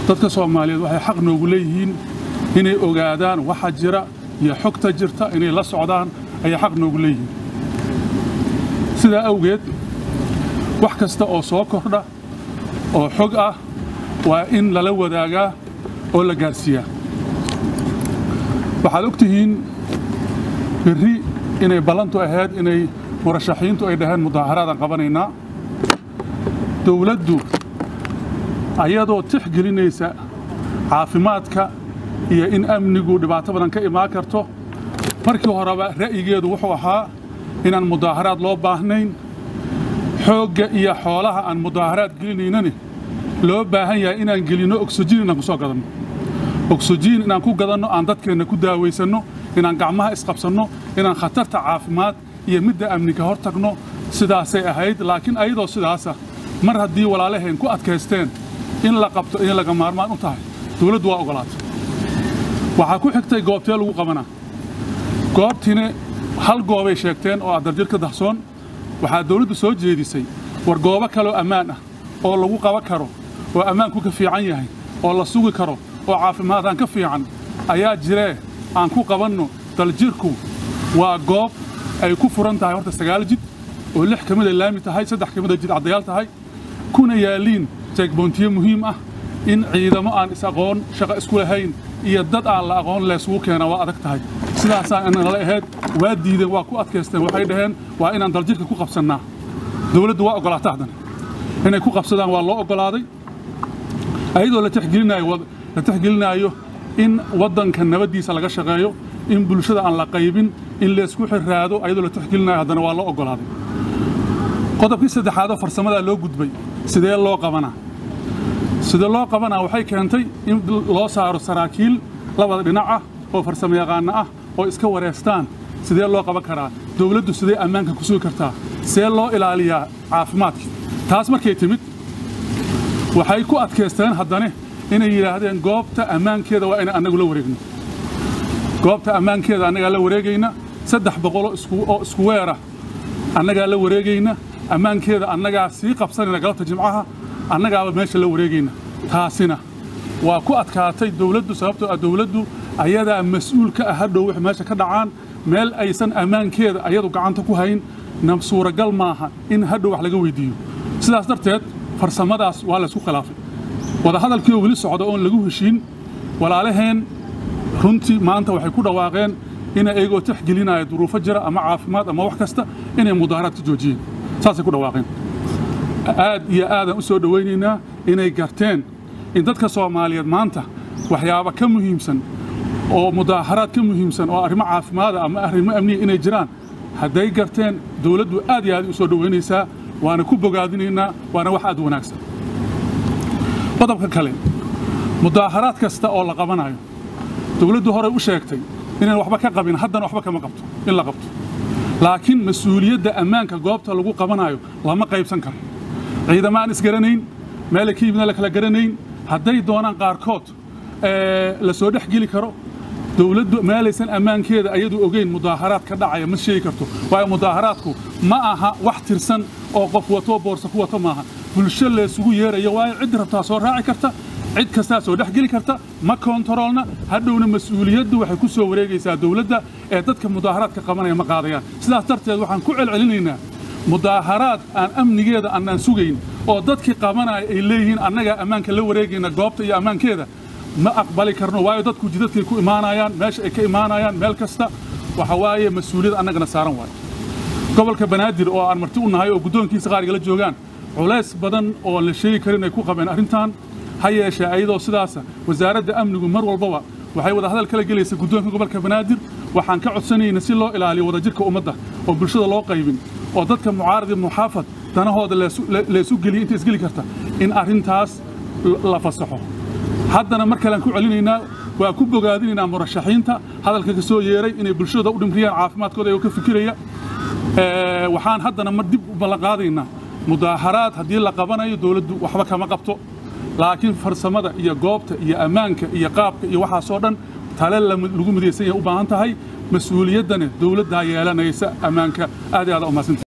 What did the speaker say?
dadka soomaaliyeed waxay xaq noogu leeyihiin inay ogaadaan waxa jira iyo xogta jirta inay la socdaan ayay xaq noogu leeyihiin sidaa awgeed wax kasta oo soo kordha oo xog ah waa in lala wadaagaa oo la gaarsiiyaa waxaad og tihiin berri inay ballantu ahayd inay murashaxiintu ay dhaheen mudaaharaadaan qabanaynaa dowladdu ayadoo tixgelinaysa caafimaadka iyo in amnigu dhibaato badan ka imaan karto markii horeba ra'yigeedu wuxuu ahaa inaan mudaaharaad loo baahnayn xoogga iyo xoolaha aan mudaaharaad gelinaynani loo baahan yahay inaan gelinno ogsojiin inaan ku soo gadanno ogsojiin inaan ku gadanno aan dadkeenna ku daawaysanno inaan gacmaha isqabsanno inaan khatarta caafimaad iyo midda amni ka hor tagno sidaasay ahayd laakiin ayadoo sidaasa mar haddii walaalaheen ku adkaysteen in la qabto inay laga maarmaan u tahay dawladdu waa ogolaatay waxaa ku xigtay goobtee lagu qabanaa goobtiina hal goobay sheegteen oo adarjir ka dahsoon waxaa dawladdu soo jeedisay war goobo kaloo ammaan ah oo lagu qaban karo oo ammaanku ka fiican yahay oo la sugi karo oo caafimaadaan ka fiican ayaa jiree aan ku qabanno daljirku waa goob ay ku furan tahay horta sagaal jid oo lix ka mida laami tahay saddex ka mida jid caddayaal tahay kuna yaalliin jeegboontiyo muhiim ah in ciidamo aan is-aqoon shaqo isku lahayn iyo dad aan la aqoon leesugu keenaa waa adag tahay sidaasaan nala ahayd waa diideen waa ku adkaysteen waxay dhaheen waa inaan daljirka ku qabsannaa dawladdu waa oggolaata haddana inay ku qabsadaan waa loo oggolaaday ayadoo la tixgelinaayo in waddanka nabaddiisa laga shaqeeyo in bulshada aan la qaybin in laysku xirraado ayadoo la tixgelinayo haddana waa loo oggolaaday qodobkii saddexaadoo farsamadaa loo gudbay sidee loo qabanaa sidee loo qabanaa waxay keentay in loo saaro saraakiil labada dhinac ah oo farsamo yaqaanno ah oo iska wareystaan sidee loo qaban karaa dawladdu sidee ammaanka ku sugi kartaa see loo ilaaliyaa caafimaadkii taas markay timid waxay ku adkaysteen haddane inay yidhaahdeen goobta ammaankeeda waa inaan annagu la wareegno goobta ammaankeeda annagaa la wareegayna saddex boqoloo oo isku weerah annagaa la wareegayna ammaankeeda annagaa sii qabsanayna galabta jimcaha annagaaba meesha la wareegayna taasina waa ku adkaatay dawladdu sababtoo ah dawladdu ayadaa mas-uul ka ah hadhow wix meesha ka dhacaan meel aysan ammaankeeda ayadu gacanta ku hayn na suuragal maaha in hadhow wax laga weyddiiyo sidaas darteed farsamadaas waa laysku khilaafay wadahadalkii oo weli socda oon lagu heshiin walaalaheen runtii maanta waxay ku dhawaaqeen inay ayagoo tixgelinaya duruufo jira ama caafimaad ama wax kasta inay mudaaharaad ka joojiyeen saasay ku dhawaaqeen aad iyo aadaan u soo dhowaynaynaa inay garteen in dadka soomaaliyeed maanta waxyaaba ka muhiimsan oo mudaaharaad ka muhiimsan oo arrimo caafimaada ama arrimo amniya inay jiraan hadday garteen dawladdu aad iyo aad u soo dhowaynaysaa waana ku bogaadinaynaa waana wax aad wanaagsan qodobka kale mudaaharaad kasta oo la qabanayo dawladdu horey u sheegtay inaan waxba ka qabin haddana waxba kama qabto in la qabto laakiin mas-uuliyadda ammaanka goobta lagu qabanayo lama qaybsan karo ciidamo aan isgaranayn meelay ka yimidna la kala garanayn hadday doonaan qaarkood la soo dhex geli karo dawladdu meelaysan ammaankeeda ayadu ogeyn mudaaharaad ka dhacaya ma sheegi karto waayo mudaaharaadku ma aha wax tirsan oo qof wato boorsa ku wato maaha bulsho laysugu yeerayo waayo ciddi rabtaa soo raaci karta cid kastaa soo dhex geli karta ma koontaroolna hadhowna mas-uuliyaddu waxay ku soo wareegaysaa dawladda ee dadka mudaaharaadka qabanaya ma qaadayaan sidaas darteed waxaan ku celcelinaynaa mudaaharaad aan amnigeeda annaan sugayn oo dadkii qabanaya ay leeyihiin annagaa ammaanka la wareegayna goobta iyo ammaankeeda ma aqbali karno waayo dadku jidadkay ku imaanayaan meesha ay ka imaanayaan meel kasta waxa waaye mas-uuliyad annagana saaran waayo gobolka banaadir oo aan marti u nahay oo guddoonkiisa qaarigala joogaan culays badan oo la sheegi karin ay ku qabeen arrintan ha yeeshee ayadoo sidaasa wasaaradda amnigu mar walbaba waxay wada hadal kala gelaysa guddoonka gobolka banaadir waxaan ka codsanayna si loo ilaaliyo wadajirka ummadda oo bulshada loo qaybin oo dadka mucaarad iyo muxaafad danahooda laysu geliya inta isgeli karta in arrintaas la fasaxo haddana mar kalean ku celinaynaa waa ku bogaadinaynaa murashaxiinta hadalka ka soo yeeray inay bulshada u dhimriyaan caafimaadkooda ayagoo ka fikiraya waxaan haddana mar dib u ballanqaadaynaa mudaaharaad haddii la qabanayo dawladdu waxba kama qabto laakiin farsamada iyo goobta iyo ammaanka iyo qaabka iyo waxaasoo dhan tale lagu midaysan yahay u baahan tahay mas-uuliyaddana dawladdaa yeelanaysa ammaanka aad iyo aad umaadsanta